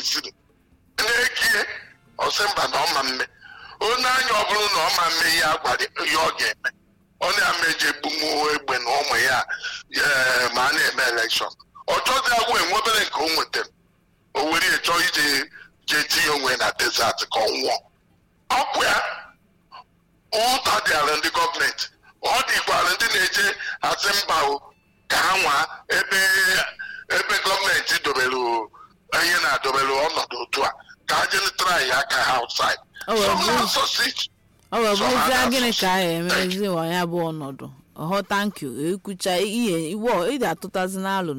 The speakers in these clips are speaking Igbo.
kwesịrị na-ekie ọsị mba na ọma mme onye anya ọ bụrụ na ọma mme ihe agwara ihe ọ ga-eme ọ na-ama eji egbunwu egbe na ụmụ ya ee, ma a na-eme elekshọn ọ chọzi agwụ enwebere nke o nwetara o were ya chọọ ije jee tinye onwe na desert ka ọ nwụọ ọkụ ya ụta dịara ndị gọọmenti ọ dịkwara ndị na-eje asị mba o ka ha nwaa ebe ebe gọọmenti dobere ihe na-adobere ọnọdụ otu a ka ha jee try aka ha outside Ọ wee Some bụrụ- na-asọsi ọ wee So, bụrụzie ha gịnị ka a na-asụ- ga-emezi wa ya bụ ọnọdụ ọhọ tankyu ekwucha ihe iwe ịdị atụtazi n'alụ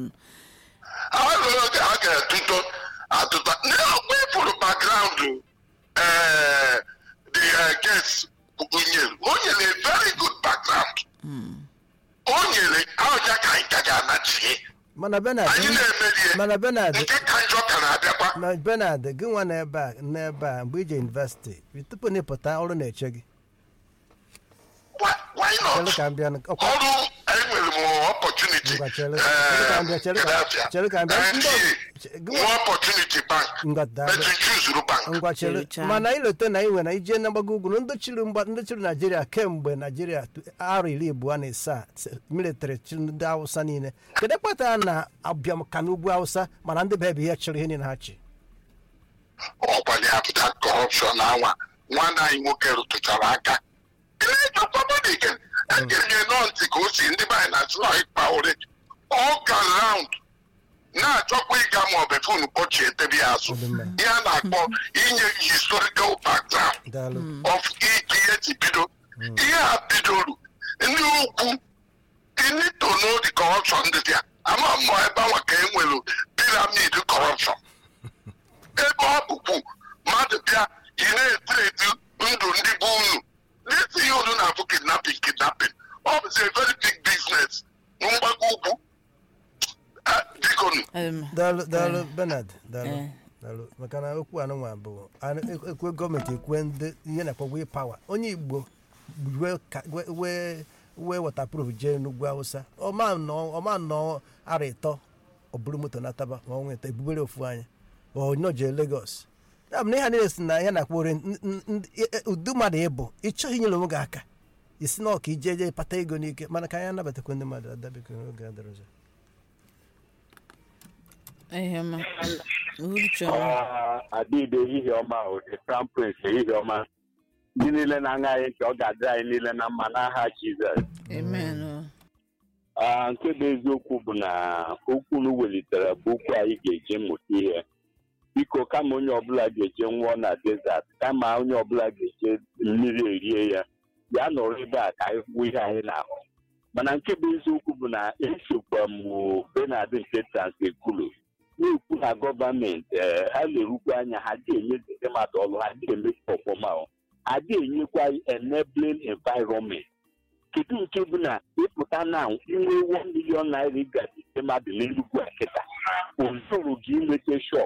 alụrụ ka a ga-atụtọ atụta n'ọkwa ịfụrụ background ee the uh, case nyere o nyere a very good background o nyere ọja ka anyị ka ga-anachie mana benard anyị na-emerie mana benard nke ka njọ ka na-abịakwa ma benard gị nwa n'ebe a n'ebe a mgbe ije yunivesiti tupu na ịpụta ọrụ na-eche gị Why- why chere not ka m bịa ọkwa ọrụ enwere m opportunity Ngwa, chere- chere ka m bịa, chere ka- chere ka m bịa. Ndị ọ- gị nwa- nwa opportunity bank Ngwa, daalụ. but you choose bank ngwa chere Cherechaa. mana ilote na iwe na ije na mgbago ugwu ndị chịrị mgba ndị chịrị naijiria kemgbe naijiria tu- arọ iri abụọ na isaa military chịrị ndị hausa niile kedu kpatara na abịam ka n'ugwu hausa mana ndị be bụ ihe chịrị ihe niile ha chi ọkwanye apụta kọrọpshọn anwa nwanne anyị nwoke rụtụchara aka ịna-echekwamadike ekenye nọ ntị ka o si ndị be anyị na-asị na ịkpa ore all round na-achọkwa ịga ma ọ bụ fon kpọchie edebe ya azụ Ọ dị mma. ihe a na-akpọ inye historical background daalụ of ike ihe ji bido ihe a bidoro ndị ugwu you need to know the corruption dị there ama mmụọ ebe anwa ka e nwere pyramid corruption ebe ọ bụkwu mmadụ bịa ị na-eti eti ndụ ndị bụ unu n'eti ihe unu na-abụ kidnapping kidnapping ọ bụzi a very big business na mgbago ugwu Ah, biko nu em, daalụ daalụ benard daalụ Eh. daalụ maka na okwu anụnwa bụ anụ- ekwe gọọmenti ekwe ndị ihe na-akpọ wee pawa onye igbo wee ka- wee- wee wee wọtapruf jee n'ugwu hausa ọma nọ ọma nọ ara ịtọ ọ bụrụ moto nataba ma ọ nweta ebubere ofu anya onye jee legos ya bụ na ihe a niile si na ihe na-akpọ ore n- n- n- e- e- ụdị mmadụ ịbụ ịchọghị inyere onwe gị aka isi na ọka ije je pata ego n'ike mana ka anyị anabatakwa ndị mmadụ adabekọ n'oge adịrọ ọzọ ihe ma uhuruchi ọma adịde ehihie ọma o the crown prince ehihie ọma ndị niile na-aṅa anyị ntị ọ ga-adị anyị niile na mma n'aha jizọs amen o. Ah, nke bụ eziokwu bụ na okwu unu welitere bụ okwu anyị ga-eji mụta ihe biko kama onye ọbụla ga-eje nwụọ na desert kama onye ọbụla ga-eje mmiri erie ya ya nọrọ ebe a ka anyị kwuo ihe anyị na-ahụ mana nke bụ eziokwu bụ na esokwa m benard nke transekulu na-ekwu na gọọmenti ee, ha na-erukwa anya ha ga-enye ndị mmadụ ọrụ ha ga-emecha ọfụma o. ha ga-enyekwa enabling environment kedu nke bụ na ịpụta na inwe 1 million naira ịgazite mmadụ n'enugwu a kịta ozuru gị inweta shop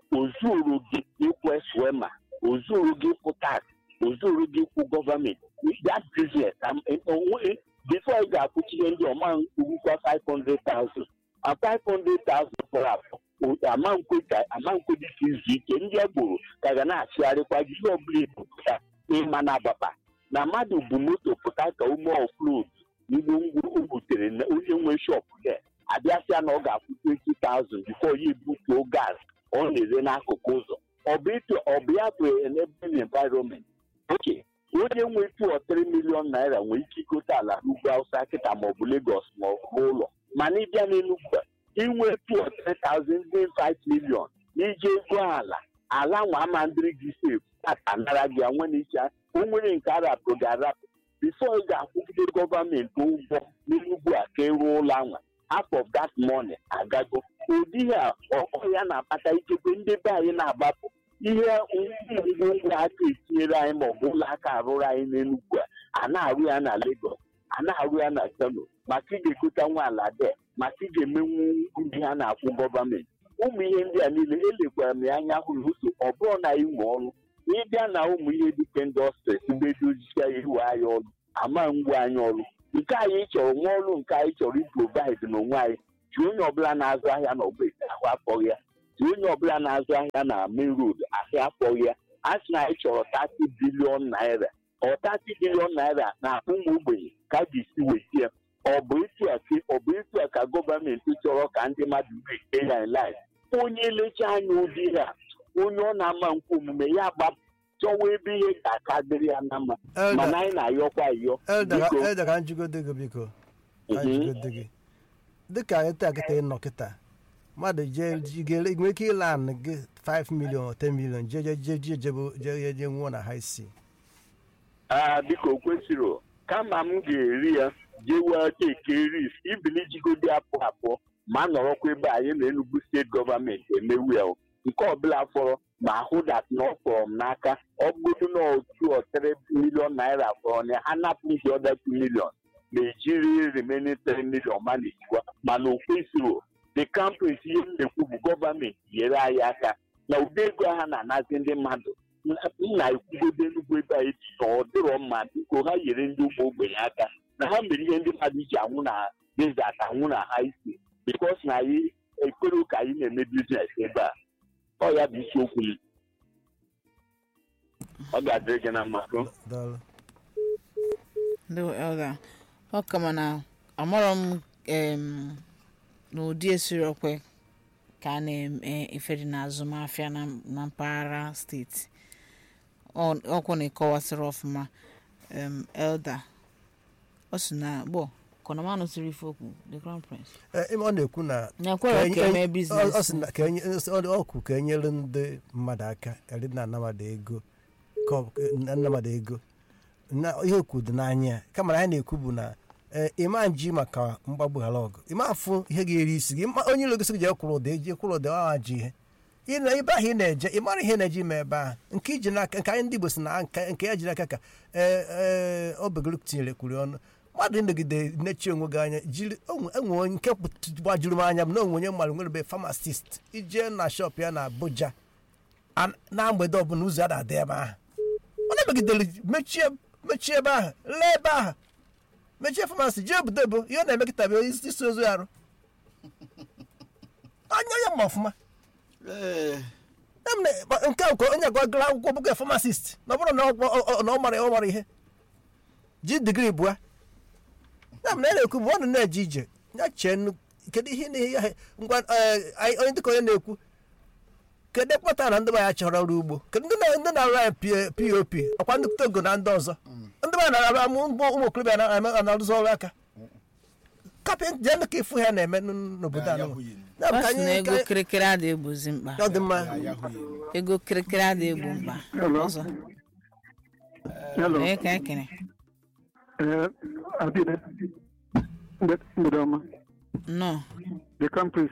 ozuru gị ikwe swema ozuru gị kwụ tax ozuru gị kwụ gọọmenti that business am- onwe- before ị ga-akwụchie ndị ọma nkwurukwa 500,000 a 500,000 fọrọ afọ o- ama nkwe ka ama nkwe dị ka izu ike ndị agboro ka ga na-achịgharịkwa gị ihe ọbụla ebupụta ịma na agbapa na mmadụ bụ moto pụta ka ume oflod igbo ngwu o butere na onye nwe shop ya abịasịa na ọ ga-akwụ 20,000 bifo ya ebutuo gas ọ na-ere n'akụkụ ụzọ ọ bụ ịtụ ọ bụ ya bụ enabling environment oke onye nwe 2 or 3 million naira nwere ike igote ala n'ugwu awụsa kịta maọbụ Lagos ma ọ bụ ụlọ mana ịbịa n'Enugwu a, inwe 2 or 3,000 dị 5 million iji ego ala ala nwa ama ndịrị gị sef aka nara gị nwe n'icha o nwere nke arapụ ga-arapụ bifo ị ga-akwụgide gọọmenti ụgwọ n'enugwu a ka ịrụ ụlọ anwa half of that money agago ụdị a ọkọ ya na-akpata ikekwe ndị be anyị na-agbapụ ihe ngwongwo aka etinyere anyị maọbụ ụlọ aka arụrụ anyị n'enugwu a a na-arụ ya na Lagos a na-arụ ya na Kano maka ị ga-ekota nwa ala de maka ị ga-emenwu ndị ha na-akwụ gọọmenti ụmụ ihe ndị a niile elekwara m ya anya hụrụ ụzọ ọ bụrụ na anyị nwe ọrụ ịbịa na ụmụ ihe dịka indọstris mgbe dozicha iwe anyị ọrụ ama ngwa anyị ọrụ nke anyị chọrọ nwa ọrụ nke anyị chọrọ iprovaid n'onwe anyị ji onye ọbụla na-azụ ahịa na ọgba ahụ afọghị ya si onye ọbụla na-azụ ahịa na main road ahịa akpọghị ya a sị na anyị chọrọ 30 bilion naira ọ 30 bilion naira na ụmụ ogbenye ka a ga-esi weta ya ọ bụ etu a ka- ọ bụ etu a ka gọọmenti chọrọ ka ndị mmadụ wee ya life onye lecha anya ụdị a onye ọ na-ama nkwa omume ya gbapụ chọwa ebe ihe ga-aka dịrị ya na mma mana elda anyị na-ayọkwa ayọ elda biko elda ka njigode gị biko ka Mhm. njigode gị dịka anyị taa kịta ịnọ kịta mmadụ jee ji- ga-ele- nwere ike ịla anị gị 5 million or 10 million jee jee jee jee jebe jee jee nwụọ na high sea aa biko kwesịrị kama m ga-eri ya jee wee teke ris ibili jigode apụ apụ ma nọrọkwa ebe anyị na Enugu steeti gọọmenti emewu ya o. nke ọbụla fọrọ ma hụ dat na ọ fọrọ m n'aka ọ bụrụ na otu ọtere milion naira fọrọ na ha napụ m dị ọda 2 milion ma ejiri remaining 3 milion ma na-ejikwa mana o kwesịrị the campus ihe m na-ekwu bụ gọọmenti nyere anyị aka na ụdị ego ha na-anazi ndị mmadụ m na-ekwugodo Enugu ebe anyị dị na ọ dịrọ mma biko ha nyere ndị ụmụ ogbenye aka na ha mere ihe ndị mmadụ ji anwụ na desert anwụ na ha isi bikos na anyị ekwere ka anyị na-eme biznes ebe a ọ ya bụ isiokwu m ọ ga-adịrị gị na mma o. daalụ ndị elda ọ ka mana amarọ m em, n'ụdị esiri okwe ka a na-eme ife dị n'azụmahịa na na mpaghara steeti Ọ- ọkwụ na ịkọwasịrị ọfụma em, elda ọ sị na gbọ kọnamanụ siri ife okwu the crown prince Eh, ime ọ na-ekwu na na-ekwere ka eme ọ- ọ sị biznes na ka enye- ọ ọ kwụ ka enyere ndị mmadụ aka eri na anamada ego ka ọ- na anamada ego na ihe okwu dị n'anya ya kama na anyị na-ekwu bụ na eh, ịma nji maka mgbagbu ghara ọgụ ịma afụ ihe ga-eri isi gị ịma- onye iro gosi gị jee kwụrụ ụda eji kwụrụ ụda ọ ji ihe Ị na- ebe ahụ ị na-eje ị mara ihe na-eje ime ebe ahụ nke iji n'aka nke anyị ndị Igbo si na nke nke ya jiri aka ka ee ee obegoro tinyere kwuri ọnụ mmadụ ịnọgide nechi onwe gị anya jiri onwe enwe onye nke pụt- gbajuru m anya m na onwe onye mmadụ nwere be famasist ije na shop ya na Abuja a- na mgbede ọbụla ụzọ a na-adị ebe ahụ ọ na-emegidere mechie mechie ebe ahụ lee ebe ahụ mechie famasi jee obodo ebo ihe ọ na-emekịta bụ isi isi ozu arụ anya ya ma ọfụma Em na- ba- nke a nke onye agwagara akwụkwọ bụga famasist na ọ bụrụ na ọ- ọ ọ- na ọ mara ọ mara ihe ji digrii bụa ya m na na-ekwu bụ ọ nọ na-eje ije ya chee nnu kedu ihe na ihe ya ngwa eh, anyị- onye dịka onye na-ekwu kedu ekpata na ndị be ya chọrọ ọrụ ugbo kedu ndị na- ndị na-arụ anyị P- pop ọkwa ndị togo na ndị ọzọ ndị be ya na-arụ amụ ụmụ ụmụ okorobịa na- na-arụzi ọrụ aka kapịnta jee ka ịfụ ha na-eme n- n'obodo anụ Ya bụ ọ ka sị na anyị- ego ka anyị- kirikiri adịghị egbozi mkpa ọ dị mma ego kirikiri adịghị egbu mkpa Hello. ọzọ Hello. onye ka ekene Uh, Abide. Mbe- Mgbede ọma. nnọọ The campus.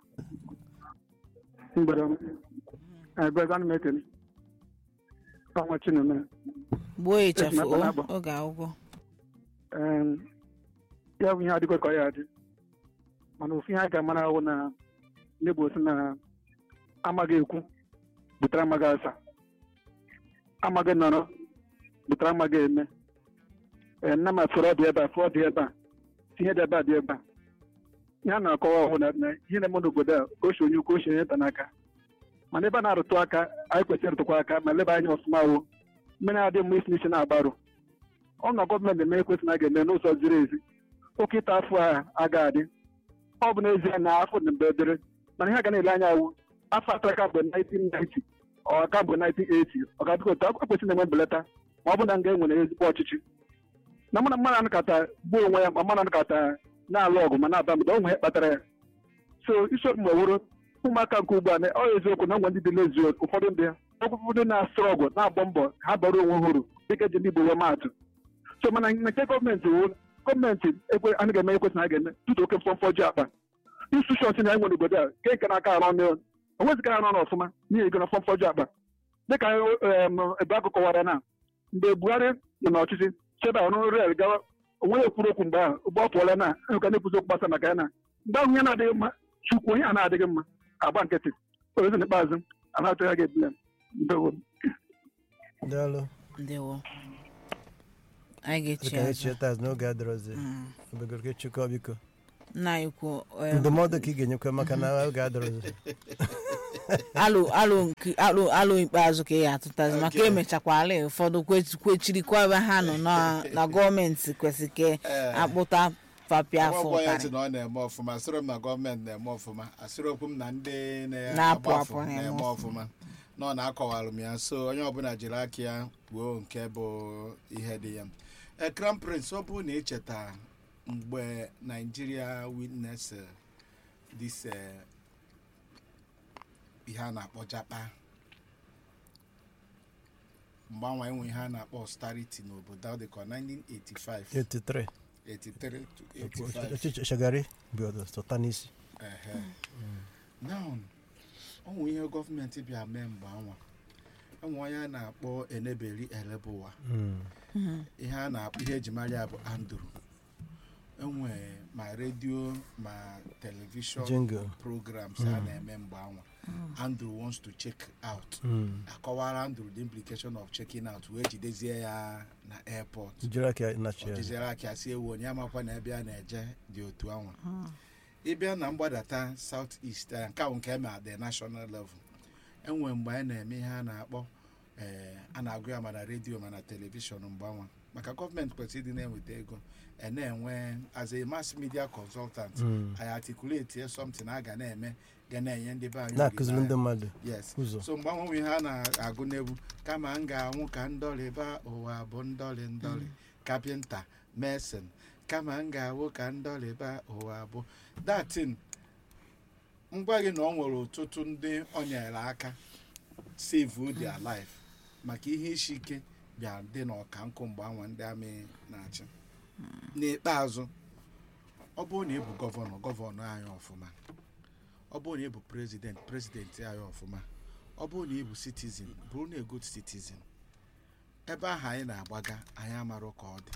Mgbede ọma. Agbaga m ekele. Ọnwa Chineme. gbuo ịchafụ Esi na akpa o oge akwụkwọ Um, ya bụ ihe adịkwa ka ọ ya adị. Mana ofu ihe a ga-amara ahụ na ndị Igbo sị na amaghị ekwu butere amaghị asa. Amaghị nọrọ butere amaghị eme. Ee, nna m afọrọ dị ebe a fụọ dị ebe a tinye dị ebe a dị ebe a ihe a na-akọwa ọhụụ na na ihe na-eme n'obodo a ka o si onye ukwu o si onye nta n'aka mana ebe a na-arụtụ aka anyị kwesịrị ịrụtụkwa aka ma leba anya ọfụma wo mmiri adị mma isi n'isi na-agbarụ ọ na gọọmenti eme ekwesị na a ga-eme n'ụzọ ziri ezi oke ịta afọ a aga adị ọ bụ n'ezie na afọ na mgbe dịrị mana ihe a ga na-ele anya awụ afọ atọ ka mgbe 1990 ọ ka mgbe 1980 ọ ga-adịkwa otu akwụkwọ kwesịrị na-enwe mbelata ma ọ bụ na nga e nwere ezigbo ọchịchị na mmadụ mmadụ anakọta gbuo onwe ya ma mmadụ anakọta na-alụ ọgụ ma na-aba mba o nwere ihe kpatara ya so isiokwu mgbe wụrụ ụmụaka nke ugbu a na ọ eziokwu na nwe ndị dị lezi ụfọdụ ndị ụfọdụ na-asụrụ ọgụ na-agbọ mbọ ka ha bara onwe ha uru dịka eji ndị Igbo wee maatụ so mana nke gọọmenti wụ gọọmenti ekwe anaghị eme ekwesị na a ga-eme tutu oke mfọmfọ ji akpa institushọn na enwere obodo a nke nke na-aka arụ ọnụ onweziga arụ ọrụ ọfụma n'ihi ego na mfọmfọ ji akpa dịka em, ebe akụ kọwara na mgbe Buhari nọ n'ọchịchị chebe ọrụ rel gawa onweghị ekwuru okwu mgbe ahụ ụgbọ ọ pụọla na ka na-ekwuzi okwu gbasa maka ya na mgbe ahụ ihe na-adịghị mma chukwu onye a na-adịghị mma agba nkịtị ozi n'ikpeazụ a na-atụ ya ga-ebule m ndewo daalụ ndewo anyị ga-echi dịka anyị azụ chie taa n'oge adịrọzi obegoro ka chịkọ biko nna anyị kwuo em, ndụmọdụ ka ị ga-enyekwa maka na oge adịrọzi alụ alụ nke- alụ alụ ikpeazụ ka ị ga-atụtazi maka Okay. emechakwala ụfọdụ kwe- kwechirikwa ebe ha nọ na- na gọọmenti kwesịrị ka Eh. akpụta papịa afọ ọgbọ ya ntị ụtarị na ọ na-eme ọfụma asịrị m na gọọmenti na-eme ọfụma asịrị okwu m na ndị Na-apụ na-agba apụ afọ na-eme na-eme ọfụma. ọfụma na ọ na-akọwalụ m ya so onye ọbụla jiri aka ya kwuo nke bụ ihe dị ya Eh, crown prince ọ bụrụ na echeta mgbe nigeria witness eh, this eh, ihe a na-akpọ japa mgbe anwa enwe ihe a na-akpọ austerity n'obodo ọ dịka 1985 83 83 to 85 ọchịchị shagari bịọdụ sọta n'isi Ehe. now ọ nwere ihe gọọmenti bịa mee mgbe anwa enwe onye a na-akpọ eneberi elebuwa ihe a na-akpọ ihe eji mara ya bụ andrew enwe ma redio ma telivishọn Jingle. programs a na-eme mgbe anwa andrew wants to check out akọwara andrew the implication of checking out wee jidezie ya na airport jiri aka nachi ọ ya dịziere aka si ewu onye amakwa na ebe a na-eje dị otu anwa ịbịa na mgbadata south east eh, nke ahụ nke eme at the national level enwe mgbe anyị na-eme ihe a na-akpọ eh, a na-agụ ya ma na redio ma na telivishọn mgbe anwa maka gọọmenti kwesịrị ịdị na-enweta ego e na-enwe as a mass media consultant anyị articulate something a ga na-eme ga na-enye ndị be anyị na-akụziri ndị olileanya. mmadụ yes ụzọ so mgbe anwanwe ihe a na-agụ n'egwu kama m ga-anwụ ka ndọrịba ụwa bụ ndọrị ndọrị kapịnta mesin kama m ga-awụ ka ndọrịba ụwa bụ datin ngwa gị na ọ nwere ọtụtụ ndị ọ nyere aka save their life maka ihe isi ike bịa dị n'ọka nkụ mgbe anwa ndị amị na-achị n'ikpeazụ ọ bụrụ na ị bụ gọvanọ gọvanọ anyị ọfụma ọ bụrụ na ị bụ prezident prezidenti anyị ọfụma ọ bụrụ na ị bụ citizen bụrụ na good citizen ebe ahụ anyị na-agbaga anyị amarụ ka ọ dị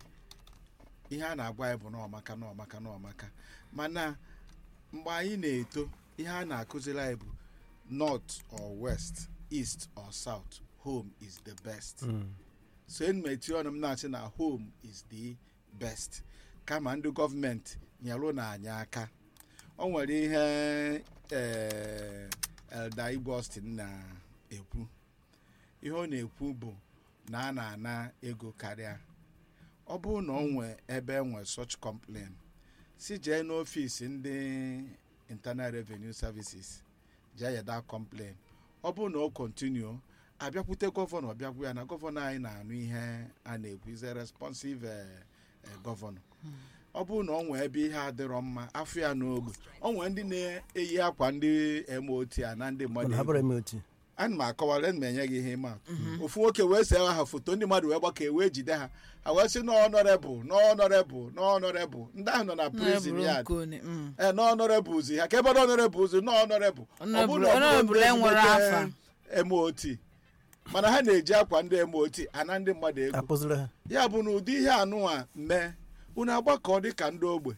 ihe a na-agwa anyị bụ n'ọmaka n'ọmaka n'ọmaka mana mgbe anyị na-eto ihe a na-akụziri anyị bụ north or west east or south home is the best so enyi m eti ọnụ m na-asị na home is the best kama ndị gọọmenti nyelụ na anyị aka o nwere ihe ee elda igwe austin na-ekwu ihe ọ na-ekwu bụ na a na-ana ego karịa ọ bụrụ na ọ nwee ebe enwe such complain si jee n'ọfịs ndị internal revenue services jee yeda complain ọ bụrụ na ọ continue abịakwute gọvanọ bịagwu ya na gọvanọ anyị na-anụ ihe a na-ekwu is a responsive eh, eh, gọvanọ ọ bụrụ na ọ nwee ebe ihe adịrọ mma afọ ya n'ogbe ọ nwee ndị na-eyi akwa ndị mot a na ndị mmadụ mana ha egwu. bụrụ eme otu ana m akọwara ana m enye gị ihe ịma atụ. ofu nwoke wee see ha foto ndị mmadụ wee gbakọ wee jide ha ha wee sị n'ọnọrebụl n'ọnọrebụl n'ọnọrebụl ndị ahụ nọ na prison yard ee n'ọnọrebụl zi ha ka ebe n'ọnọrebụl zi n'ọnọrebụl ọ bụrụ na ọ bụrụ Honorable ndị enwere ezigbote afa. mot mana ha na-eji akwa ndị mot ana ndị mmadụ ego akpụziri ha ya bụ na ụdị ihe anụnwa mee unu agbakọ dị ka ndị ogbe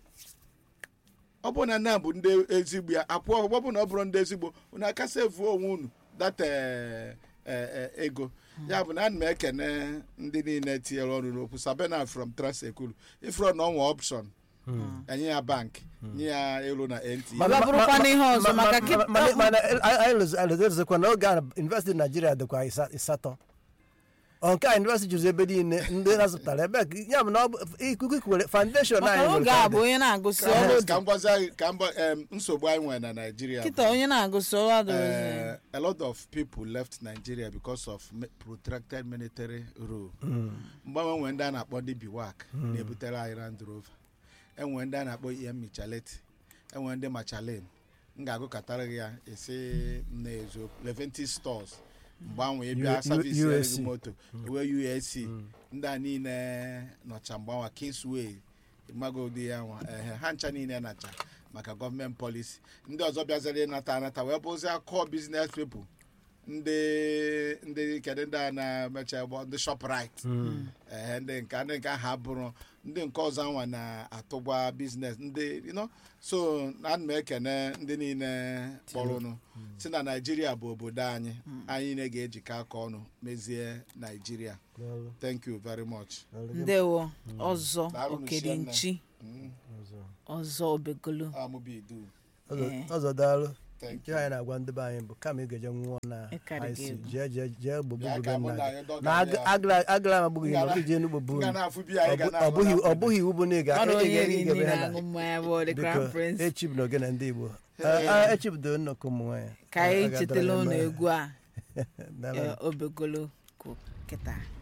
ọ bụ na na bụ ndị ezigbo ya apụọ ọ bụ na ọ bụrụ ndị ezigbo unu akasị efuo onwe unu data eh, eh, eh, ego ya bụ na ana m ekene ndị niile tinyere ọrụ n'okwu sabena from transekulu ifro na ọnwa option enye ya bank nye ya elu na nt Ọ bụrụkwa n'ihe ọzọ, maka kịta- mana anyị lezekwa na oge a university naijiria dịkwa ịsa- ịsatọ ọ nke a university jụrụ ebe niile ndị na-azụtara ebe ka- ya bụ na ọ bụ ikuku ikwere foundation maka anyị oge a bụ onye na-agụsị ọrụ ka dị m gwazi anyị ka m gwa- em, nsogbu anyị nwere na naijiria bụ- kịta onye na-agụsị ọrụ adịrịzi Uh, a lot of people left Nigeria because of mi- protracted military rule. mgbanwe nwere ndị a na-akpọ ndị biwak na-ebutere anyị Land Rover enwere ndị a na-akpọ em michaleti enwere ndị machalin m ga-agụkọtara gị ya esi m na-eziokwu leventis stores mgbe ahụ ị U- bịa U- savisi gị USC. moto ewe usc ndị a niile nọcha mgbanwa kingsway magodi ya nwa ehe ha ncha niile nacha maka gọọmenti polisi ndị ọzọ bịaziri ịnata anata wee bụzi akọ biznes pepl ndị ndị kedu ndị a na-emecha gbọ ndị shoprite ehe ndị nke ndị nke ha bụrụ ndị nke ọzọ anwa na-atụgwa biznes ndị you know so ana m ekene ndị niile kpọrọnụ si na naijiria bụ obodo anyị anyị niile ga-ejikọ aka ọnụ mezie naijiria thank you very much ndewo ọzọ Daalụ okedinchi Mm. ọzọ obegolo amụbidu Ọzọ- Eh. ọzọ daalụ Thank ihe anyị na-agwa ndị be anyị bụ kama ị ga-eje nwụọ na Ịkarị gị IC egwu. jee jee jee gbogbo Bịa ka mụ nna na gị anyị dọga na ya. agara agara m agbụghị na Ngana- ije n'ugbo bụ Nga na-afụ biya anyị ga ọ na-aṅụ bụghị ọ na bụghị iwu bụ na ị ga Mmadụ ị onye ga- ri ị nri ga-ebe ha na-aṅụ mmanya bụ the biko crown prince echib na ogene ndị Igbo Hey. echibido nnọkọ ụmụ nwaanyị ka anyị Ọ ga-adọrọ chetala ya ụlọ mma. egwu a Daalụ. eh, obegolo kụ kịta